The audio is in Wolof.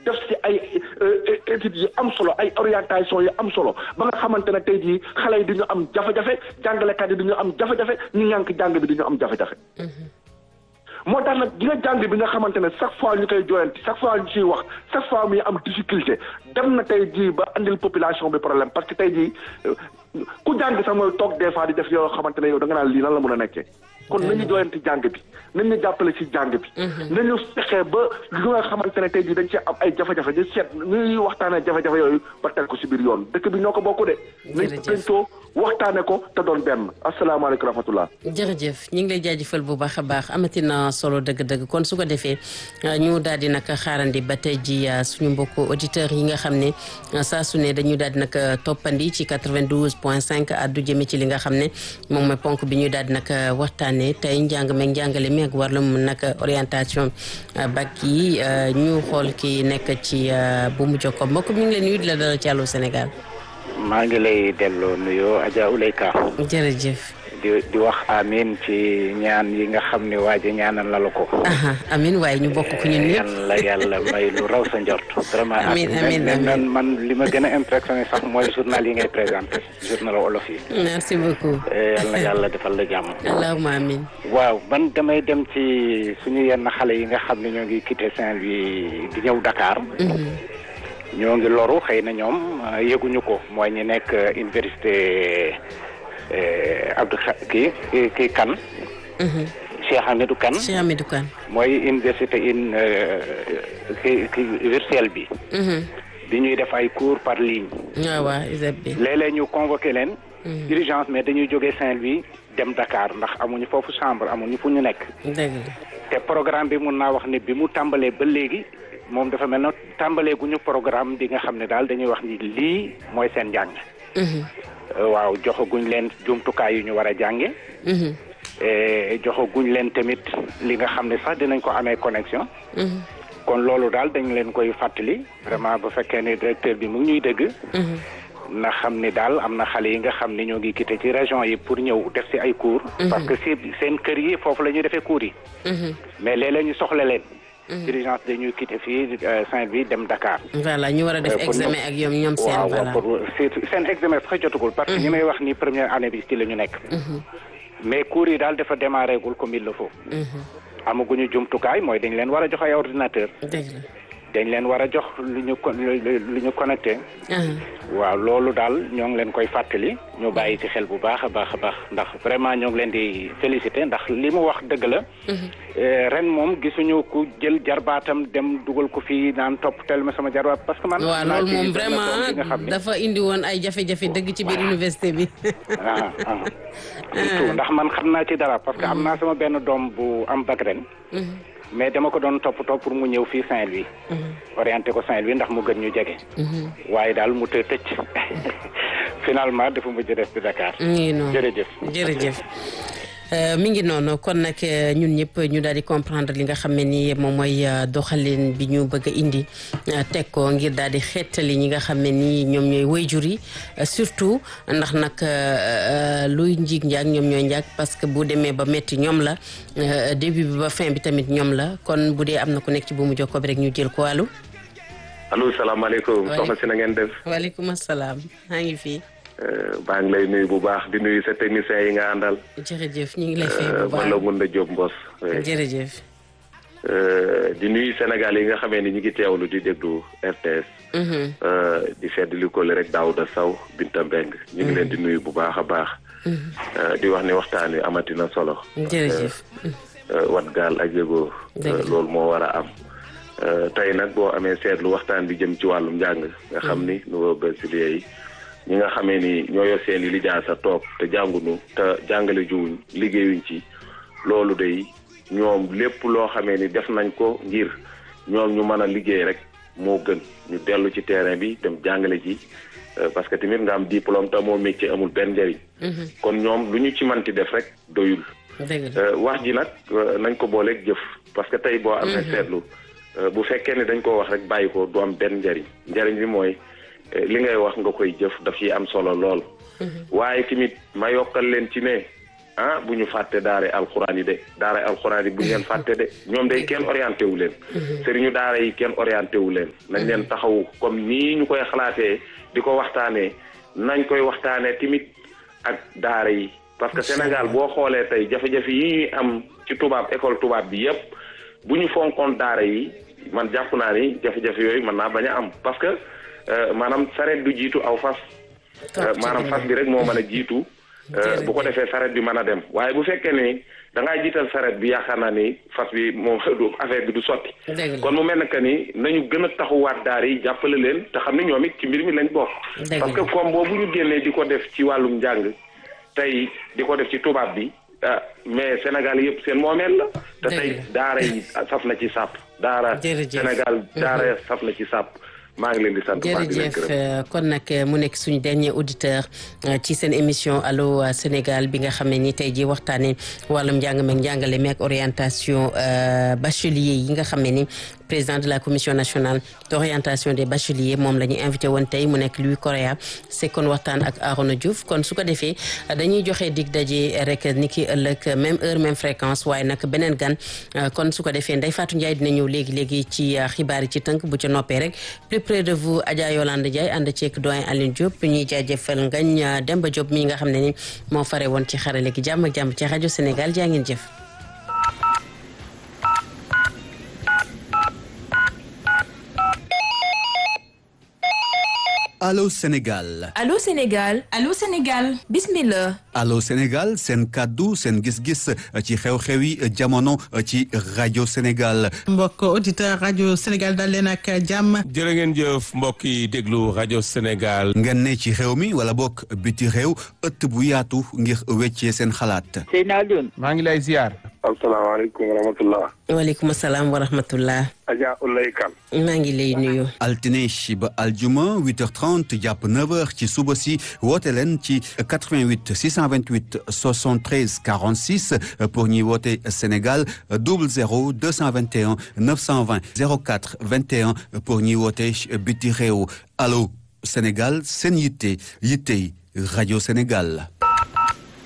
def ci ay études yi am solo ay orientation yi am solo ba nga xamante ne tey jii xale yi du ñu am jafe-jafe jàngalekat yi du ñu am jafe-jafe ñu ñànk jàng bi du ñu am jafe-jafe. moo tax nag di nga jàng bi nga xamante ne chaque fois ñu koy jooyanti chaque fois ñu ciy wax chaque fois muy am difficulté dem na tey jii ba andil population bi problème parce que tey jii ku jàng sax mooy toog des fois di def yoo xamante ne yow da nga naan lii nan la mën a nekkee. kon nañu jooyanti jàng bi nañu jàppale ci jàng bi. nañu fexe ba li nga xamante ne tey jii dañ cee am ay jafe-jafe ñu seet ñuy waxtaanee jafe-jafe yooyu ba teg ko ci biir yoon dëkk bi ñoo ko bokk de. nañ ko waxtaane ko te doon benn asalaamaaleykum rahmatullah. jërëjëf ñu ngi lay jaajëfal bu baax a baax amati na solo dëgg-dëgg kon su ko defee ñu daal di nag xaarandi ba tey ji suñu mbokku auditeurs yi nga xam ne saa su ne dañu daal di nag toppandi ci 92 point 5 addu jëme ci li nga xam ne moom mooy ponk bi ñu daal di nag waxtaanee tey njàng meeg njàngale mi ak wàllum nag orientation bac yi ñu xool ki nekk ci bu mu jokko mbokk mi ngi leen nuyu di la dalal ci Allô Sénégal. maa ngi lay delloo nuyoo Adja Ouleyka. jërëjëf. di di wax amin ci ñaan yi nga xam ne waa ji ñaanal la la ko. amin waaye ñu bokk ko ñun ñëpp. yàlla yàlla may lu raw sa njort. vraiment amin amin amin man li ma gën a impressionné sax mooy journal yi ngay présenté journal wolof yi. merci beaucoup. yal na yàlla defal la jàmm. allahumma amin. waaw man damay dem ci suñu yenn xale yi nga xam ne ñoo ngi quitté Saint-Louis di ñëw Dakar. ñoo ngi loru xëy na ñoom yëguñu ko mooy ñi nekk université Abdou kii kii Kane. Cheikh Hamidou Kane. Cheikh Hamidou Kane. mooy université in kii kii virtuelle bi. bi ñuy def ay cours par ligne. waaw waaw ISEP bi. léeg-léeg ñu convoqué leen. urgence mais dañuy jógee Saint-Louis dem Dakar ndax amuñu foofu chambre amuñu fu ñu nekk. dëgg te programme bi mun naa wax ni bi mu tàmbalee ba léegi. moom dafa mel na tàmbalee gu ñu programme bi nga xam ne daal dañuy wax ni lii mooy seen njàng. waaw joxaguñ leen jumtukaay yu ñu war a jànge joxaguñ leen tamit li nga xam ne sax dinañ ko amee connexion. kon loolu daal dañ leen koy fàttali vraiment bu fekkee ne directeur bi mu ngi ñuy dégg. na xam ni daal am na xale yi nga xam ne ñoo ngi quitté ci région yi pour ñëw def ci ay cours. parce que si seen kër yi foofu la ñuy defee cours yi. mais léeg-léeg ñu soxla leen. urgence dañuy quitté fii Saint-Louis dem Dakar. voilà ñu war a def examen ak ñoom ñoom seen. voilà waaw pour seen examen sax jotagul. parce que ñi may wax ni première année bi ci la ñu nekk. mais cours yi daal dafa démarré gul comme il le faut. amaguñu jumtukaay mooy dañ leen war a jox ay ordinateur dëgg la. dañ leen war a jox lu ñu con lu ñu connecté. waaw loolu daal ñoo ngi leen koy fàttali ñu bàyyi ci xel bu baax a baax a baax ndax vraiment ñoo ngi leen di félicité ndax li mu wax dëgg la. ren moom gisuñu ku jël jarbaatam dem dugal ko fii naan topp tel ma sama jarbaat parce que man. waaw loolu moom vraiment dafa indi woon ay jafe-jafe dëgg ci biir université bi. ah ah surtout ndax man xam naa ci dara parce que am naa sama benn doom bu am bac ren. mais dama ko doon toppatoo pour mu ñëw fii Saint-Louis. orienté ko Saint-Louis ndax mu gën ñu jege. waaye daal mu të tëcc finalement dafa mujj des di Dakar. jërëjëf jërëjëf. mi ngi noonu kon nag ñun ñëpp ñu daal di comprendre li nga xam ne ni moom mooy doxalin bi ñu bëgg a indi teg ko ngir daal di xeetali ñi nga xam ne ni ñoom ñooy wayjur yi surtout ndax nag luy njiig njaag ñoom ñooy njaag parce que bu demee ba métti ñoom la début bi ba fin bi tamit ñoom la kon bu dee am na ku nekk ci bu mu jokkoo bi rek ñu jël ko allo. allo salaamaaleykum. soxna si na ngeen def. waaleykum salaam maa ngi fii. baa ngi lay nuyu bu baax di nuyu sa technicien yi nga àndal. jërëjëf ñu ngi lay fay bu baax man la mun na Diop Mbos. jërëjëf. di nuyu Sénégal yi nga xamee ni ñu ngi teewlu di déglu RTS. di fedd li ko rek Daouda Sow Binta Mbeng ñu ngi leen di nuyu bu baax a baax. di wax ni waxtaan wi amati na solo. jërëjëf. wat gaal ak yëgoo. loolu moo war a am. tey nag boo amee seetlu waxtaan bi jëm ci wàllum njàng nga xam ni nouveau bachelier yi. ñi nga xamee ni ñoo yor seen i lijaasa toog te jàngunu te jàngale juwuñ liggéeyuñ ci loolu day ñoom lépp loo xamee ni def nañ ko ngir ñoom ñu mën a liggéey rek moo gën ñu dellu ci terrain bi dem jàngale ji parce que tamit nga am diplôme te moo métier amul benn njëriñ. kon ñoom lu ñu ci manti def rek doyul. wax ji nag nañ ko booleeg jëf parce que tey boo amee seetlu bu fekkee ne dañ ko wax rek bàyyi ko du am benn njëriñ njëriñ bi mooy. li ngay wax nga koy jëf daf ciy am solo lool. waaye tamit ma yokkal leen ci ne ah bu ñu fàtte daara alxuraan yi de daara alxuraan yi bu ñu leen fàtte de ñoom day kenn orienté wu leen sëriñu daara yi kenn orienté wu leen nañ leen taxaw comme nii ñu koy xalaatee di ko waxtaanee nañ koy waxtaanee tamit ak daara yi parce que Sénégal boo xoolee tey jafe-jafe yi ñuy am ci tubaab école tubaab bi yépp bu ñu fonkoon daara yi man jàpp naa ni jafe-jafe yooyu mën naa bañ a am parce que maanaam sareet du jiitu aw fas maanaam fas bi rek moo mën a jiitu bu ko defee sareet bi mën a dem waaye bu fekkee ni da ngaa jiital sareet bi yaakaar naa ni fas bi moom du affaire bi du sotti kon mu mel ne que ni nañu gën a taxawaat daara yi jàppale leen te xam ne ñoom it ci mbir mi lañ bokk parce que comme boobu ñu génnee di ko def ci wàllum njàng tey di ko def ci tubaab bi ah mais Sénégal yëpp seen moomeel la te tey daara yi saf na ci sàpp daara Sénégal daara saf na ci sàpp maa ngi leen di sant jërëjëf kon nag mu nekk suñu dernier auditeur ci seen émission allo Sénégal bi nga xam ne ni tey jii waxtaanee wàllum njàng meeg njàngale meeg orientation bachelier yi nga xam ne ni président de la commission nationale d' orientation des bacheliers moom la ñu invité woon tey mu nekk Louis Correa sekkoon waxtaan ak Arona Diouf kon su ko defee dañuy joxe dig daje rek ni ki ëllëg même heure même fréquence waaye nag beneen gan kon su ko defee Ndeye Fatou Ndiaye dina ñëw léegi léegi ci xibaar yi ci tënk bu ca noppee rek plus près de vous Adja Yolande Ndiaye ànd ceeg doyen Aline Diop ñuy jaajëfal ngañ Demba Diop mi nga xam ne ni moo fare woon ci xarale gi jàmm ak jàmm ci rajo Sénégal jaa ngeen jëf. Allô Sénégal. Allô Sénégal. Allô Sénégal. Bismillah. Allô Sénégal seen kàddu seen gis-gis ci xew-xewi jamono ci rajo Sénégal. mbokk auditeur rajo Sénégal dal leen ak jàmm. jërë ngeen jëf mbokk yi déglu rajo Sénégal. ngeen ne ci xew mi wala bokk biti réew ëtt bu yaatu ngir weccee seen xalaat. Seydina Alioune. maa ngi lay ziar. asalaamaaleykum wa rahmatullah. waaleykum salaam wa rahmatullah. Adja Oulaye Kane. maa ngi lay nuyu. altine ba aljuma 8h30 jàpp 9h ci suba si woote leen ci 88 628 73 46 pour ñuy woote Sénégal 00 221 920 04 21 pour ñuy woote biti réew allo Sénégal seen yitte yitte rajo Sénégal.